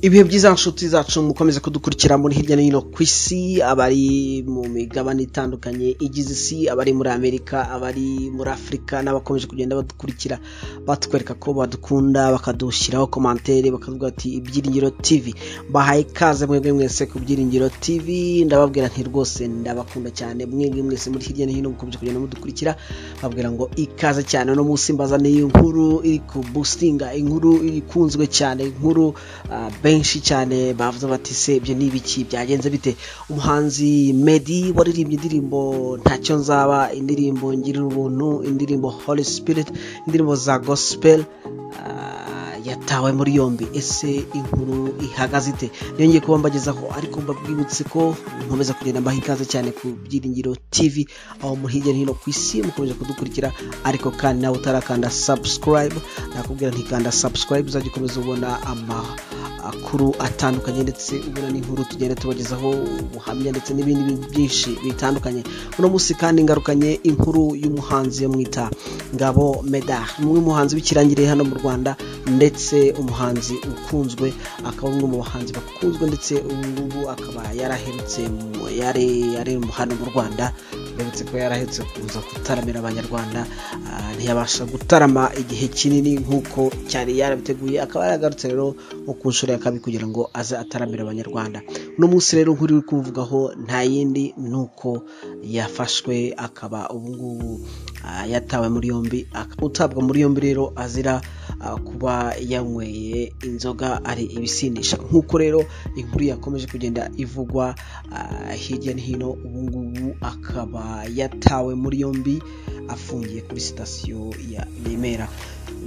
ibihe byiza nshuti zacu mukomeze kudukurikira muri hirya no hino ku isi abari mu migabane itandukanye igize isi abari muri amerika abari muri afurika n'abakomeje kugenda badukurikira batwereka ko badukunda bakadushyiraho komantere bakavuga ati ibyiringiro tv bahaye ikaze mwebwe mwese ku byiringiro tv ndababwira nti rwose ndabakunda cyane mwebwe mwese muri hirya no hino mukomeje kugenda mudukurikira babwira ngo ikaze cyane no musimbaza ni inkuru iri kubusitinga inkuru ikunzwe cyane inkuru ah, benshi cyane bavuze bati se ibyo ni ibiki byagenze bite umuhanzi medi waririmbye indirimbo ntacyo nzaba indirimbo ngirira ubuntu indirimbo holy spirit indirimbo za gospel ah, yatawe muri yombi ese inkuru ihagaze ite niyongeye kuba mbagezaho ariko mbabwibutse ko nkomeza kugenda mbaha ikaze cyane ku byiringiro tv aho muri hirya no hino ku isi mukomeje kudukurikira ariko kandi nawe utarakanda subscribe nakubwira ntikanda subscribe uzajya ukomeza ubona amakuru atandukanye ndetse ubona n'inkuru tugenda tubagezaho ubuhamya ndetse n'ibindi bintu byinshi bitandukanye uno munsi kandi ngarukanye inkuru y'umuhanzi yo mwita ngabo medar ni umwe mu muhanzi w'ikirangirire hano mu rwanda ndetse umuhanzi ukunzwe akaba umwe mu bahanzi bakunzwe ndetse ubu ngubu akaba yaraherutse mu- yari yari hano mu rwanda uretse ko yarahetse kuza gutaramira abanyarwanda ah, ntiyabasha gutarama igihe kinini nk'uko cyari yarabiteguye akaba yaragarutse rero nko ku nshuro ya kabiri kugira ngo aze ataramira abanyarwanda uno munsi rero nk'uri uri kuvugaho nta yindi ni uko yafashwe akaba ubungubu ah, yatawe muri yombi Ak- utabwa muri yombi rero azira ah, kuba yanyweye inzoga ari ibisindisha nk'uko rero inkuru yakomeje kugenda ivugwa ah, hirya no hino ubungubu akaba yatawe muri yombi afungiye kuri sitasiyo ya remera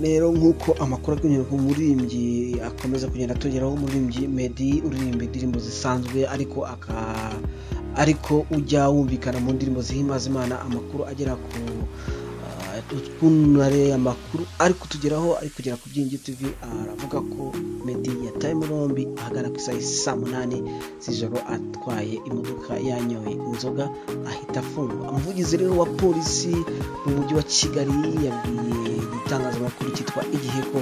rero nk'uko amakuru ari kugenda ku muririmbyi akomeza kugenda atugeraho umuririmbyi medi uririmba indirimbo zisanzwe ariko aka ariko ujya wumvikana mu ndirimbo zihimbaza imana amakuru agera ku ah, utwunare amakuru ari kutugeraho ari kugera ku byingi tv aravuga ko medi yatawe muri yombi ahagana ku isaha saa munani z'ijoro atwaye imodoka yanyoye inzoga ahita afungwa umuvugizi rero wa polisi mu mujyi wa kigali yabwiye igitangazamakuru cyitwa igihe ko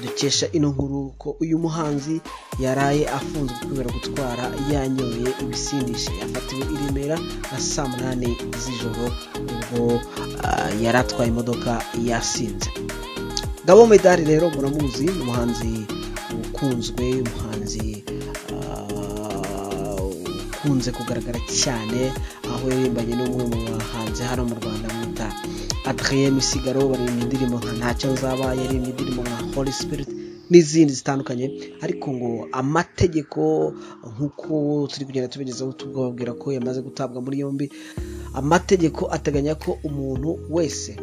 dukesha ino nkuru ko uyu muhanzi yaraye afunzwe kubera gutwara yanyoye ibisindisha yafatiwe i remera na saa munani z'ijoro ubwo ah, yari atwaye imodoka yasinze Gabo Medari rero muramuzi ni umuhanzi ukunzwe umuhanzi ah, ukunze kugaragara cyane aho yaririmbanye n'umwe mu bahanzi hano mu Rwanda bita Adrien Misigaro baririmba indirimbo nka ntacyo nzaba yaririmbye indirimbo nka Holy Spirit n'izindi zitandukanye ariko ngo amategeko nk'uko turi kugenda tubigezaho tubabwira ko yamaze gutabwa muri yombi amategeko ateganya ko umuntu wese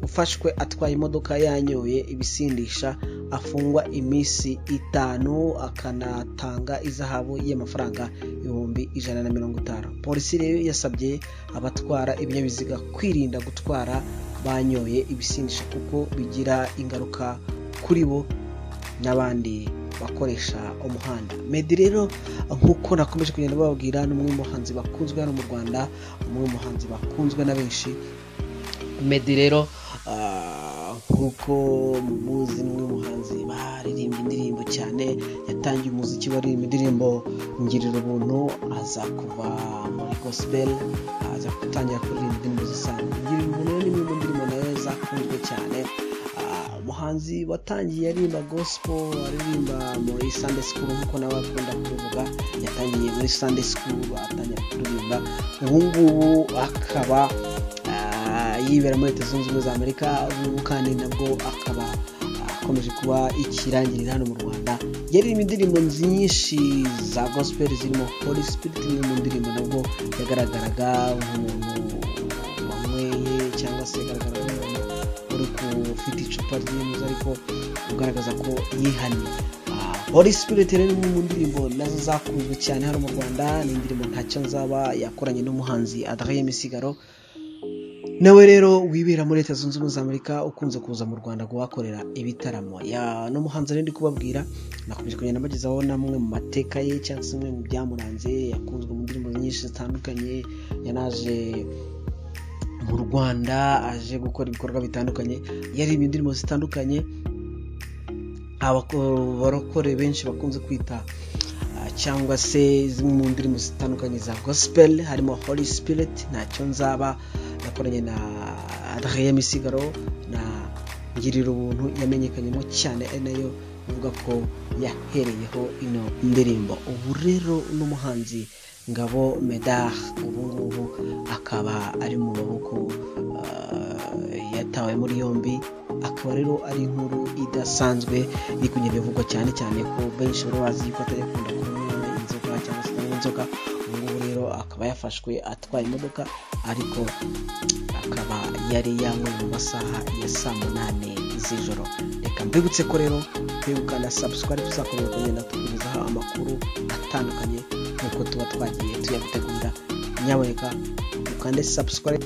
ufashwe atwaye imodoka yanyoye ibisindisha afungwa iminsi itanu akanatanga izahabu y'amafaranga ibihumbi ijana na mirongo itanu polisi rero yasabye abatwara ibinyabiziga kwirinda gutwara banyoye ibisindisha kuko bigira ingaruka kuri bo n'abandi bakoresha umuhanda medi rero nk'uko nakomeje kugenda bababwira ni umwe mu bahanzi bakunzwe hano mu rwanda umwe mu bahanzi bakunzwe na benshi medi rero ah, nk'uko muzi ni umwe mu bahanzi baririmba indirimbo cyane yatangiye umuziki baririmba indirimbo ngirira ubuntu aza kuva muri gospel aza gutangira kuririmba indirimbo zisanzwe ngirira ubuntu rero ni imwe mu ndirimbo nayo zakunzwe cyane Ah, umuhanzi watangiye aririmba gospel aririmba muri sunday school nk'uko nawe akunda kubivuga yatangiye muri sunday school atangira kuririmba ubu ngubu akaba ah, yibera muri leta zunze ubumwe za amerika ubu ngubu kandi nabwo akaba akomeje kuba ikirangirira hano mu rwanda yaririmba indirimbo nyinshi za gospel zirimo holy spirit imwe mu ndirimbo nabwo yagaragaraga nk'umuntu wanyweye cyangwa se agaragara nk'umuntu uri kufite icupa ry'inzu ariko ugaragaza ko yihannye Ah, holy spirit rero ni mu ndirimbo nazo zakunzwe cyane hano mu rwanda ni indirimbo ntacyo nzaba yakoranye n'umuhanzi adrien misigaro nawe rero wibera muri leta zunze ubumwe za amerika ukunze kuza mu rwanda kuhakorera ibitaramo Ya- no muhanzi rero ndi kubabwira nakomeje kugenda mbagezaho namwe mu mateka ye cyangwa se bimwe mu byamuranze yakunzwe mu ndirimbo nyinshi zitandukanye yanaje mu rwanda aje gukora ibikorwa bitandukanye yaririmba indirimbo zitandukanye abarokore benshi bakunze kwita cyangwa se zimwe mu ndirimbo zitandukanye za gospel harimo holy spirit ntacyo nzaba nakoranye na reya misigaro na ngirira ubuntu yamenyekanyemo cyane nayo ivuga ko yahereyeho ino ndirimbo ubu rero n'umuhanzi ngabo medard ubu ngubu akaba ari mu maboko yatawe muri yombi akaba rero ari inkuru idasanzwe iri kugenda ivugwa cyane cyane ko benshi bari bazi yuko atajya akunda kunywa inzoga cyangwa se kunywa inzoga ubu ngubu rero akaba yafashwe atwaye imodoka ariko akaba yari yanyweye mu masaha ya saa munani z'ijoro reka mbibutse ko rero kwibuka na sabusikari tuzakomeza kugenda tukugezaho amakuru atandukanye nk'uko tuba twagiye tuyagutegura nyaboneka ukande sabusikari